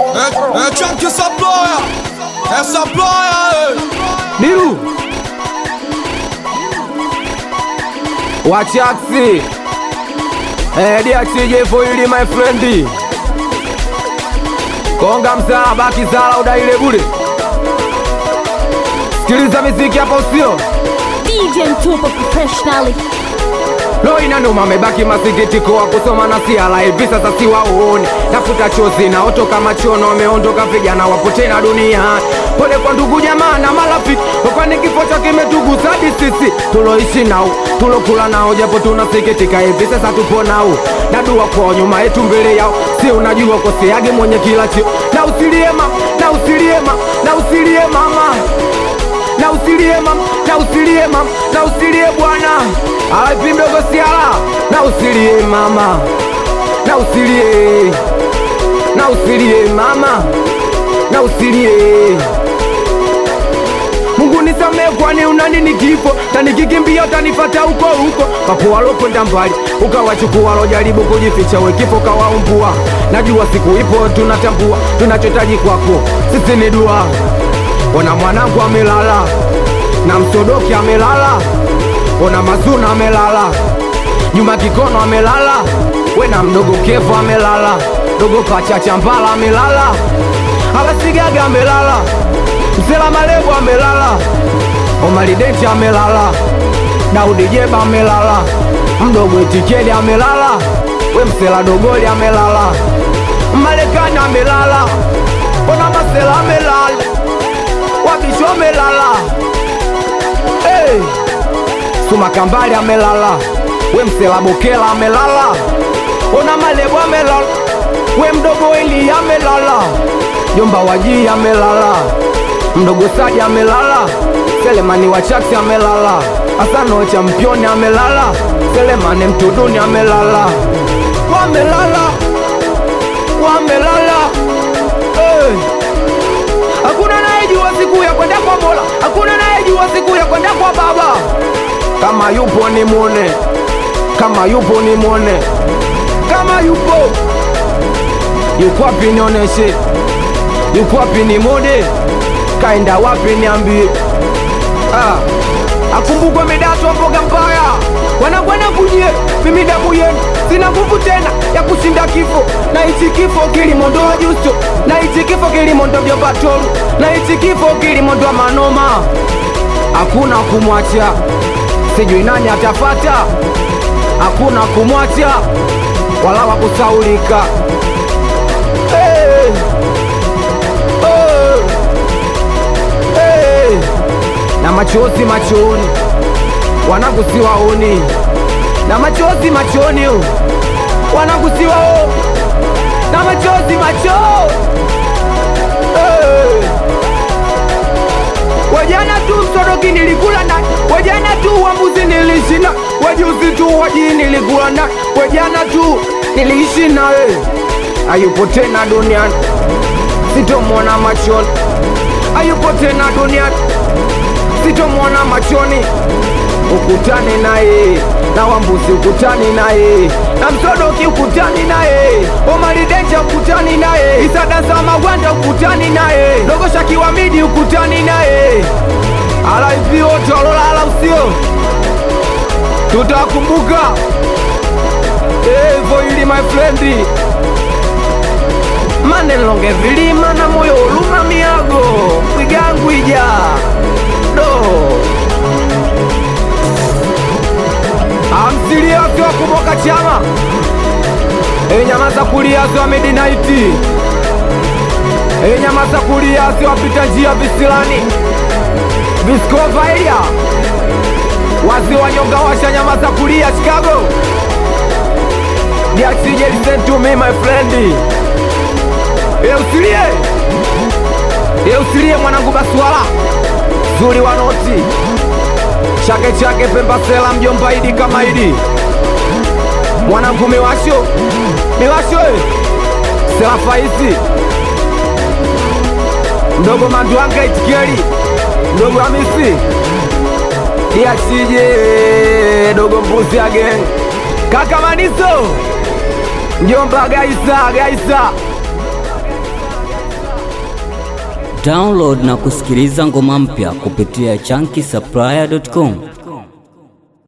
É, é tchan que essa ploia, essa ploia, Biru Wachaksi Eh, DXJ for you my friend Konga msala baki sala udaile bure Sikiliza miziki hapa usio DJ Mtupa professionally. Lo inanuma mebaki masikitiko wa kusoma na siala hivi sasa si waoni nafuta chozi na oto kama chono wameondoka vijana wapo tena dunia pole kwa ndugu jamaa na marafiki kwani kifo cha kimetugusa hadi sisi tuloishi nao tulokula nao japo tunasikitika hivi sasa tupo nao na dua kwa nyuma yetu mbele yao si unajua koseage mwenye kila chio na usilie mama na usilie mama na usilie mama na usilie mam, na usilie mam, na usilie bwana, alipi mdogo siala, na usilie mama, na usilie, na usilie mama, na usilie Mungu nisamee, kwani una nini kifo? Tanikikimbia utanifata huko huko, papo walokwenda mbali ukawachukua walojaribu kujificha, we kifo kawaumbua. Najua siku ipo, tunatambua tunachotaji kwako sisi ni dua. Ona mwanangu amelala na msodoki amelala, ona mazuna amelala, Juma Kikono amelala, we na mdogo Kevo amelala, dogo Pachacha Mbala amelala, Alasigaga amelala, Msela Malebo amelala, Omari Denti amelala, Daudi Jeba amelala, mdogo Etikeli amelala, we Msela Dogoli amelala, Marekani amelala, ona Masela amelala, Wabisho amelala, hey. Suma Kambali amelala, we Msela Bokela amelala, ona Malebo amelala, we mdogo Eli amelala, Jomba Wajii amelala, mdogo Saji amelala, Selemani Wachaksi amelala, Asano Championi amelala, Selemani Mtuduni amelala, wamelala, wamelala hey. Hakuna anayejua siku ya kwenda kwa Mola, hakuna anayejua siku ya kwenda kwa Baba. Kama yupo ni mwone, kama yupo ni mwone, kama yupo yuko wapi nioneshe, yuko wapi ni mwone, kaenda wapi niambie. Ah, akumbukwe midato mboga mbaya wanakwenda kujie mimi damu yenu sina nguvu tena ya kushinda kifo na hichi kifo kilimondoa justo na hichi kifo kilimondoa vyopatoru na hichi kifo kilimondoa manoma hakuna kumwacha sijui nani atafata hakuna kumwacha wala wakusaulika hey. oh. hey. na machozi machoni wanangu siwaoni na machozi machoni wanangu siwao na machozi macho hey. wajana tu msoroki nilikula na wajana tu wambuzi nilishina wajuzi tu waji nilikula na wajana tu niliishi nawe ayupo tena duniani sitomwona machoni ayupo tena duniani sitomwona machoni ukutane naye na wambuzi ukutani naye na msodoki ukutani naye omaridenja ukutani naye isadasa magwanda ukutani naye dogoshakiwa midi ukutani naye alaivi wote walolala usio tutakumbuka evo ili my friend manelonge vilima na moyo uluma miago kwigangwija do amsilia wake wa kumoka chama enyama za kulia ziwa midinaiti enyama za kulia ziwapita njia visilani viskovaia wazi wanyonga washa nyama za kulia chicago diaksije listen to me my friend eusilie eusilie mwanangu baswala zuri wa noti chake chake pemba sela mjomba idi kama idi mwanangu miwasho miwasho eh. sela faisi mdogo mandwanga itikeli mdogo hamisi diachije dogo mbuzi again kaka maniso mjomba gaisa gaisa Download na kusikiliza ngoma mpya kupitia chunky supplier.com.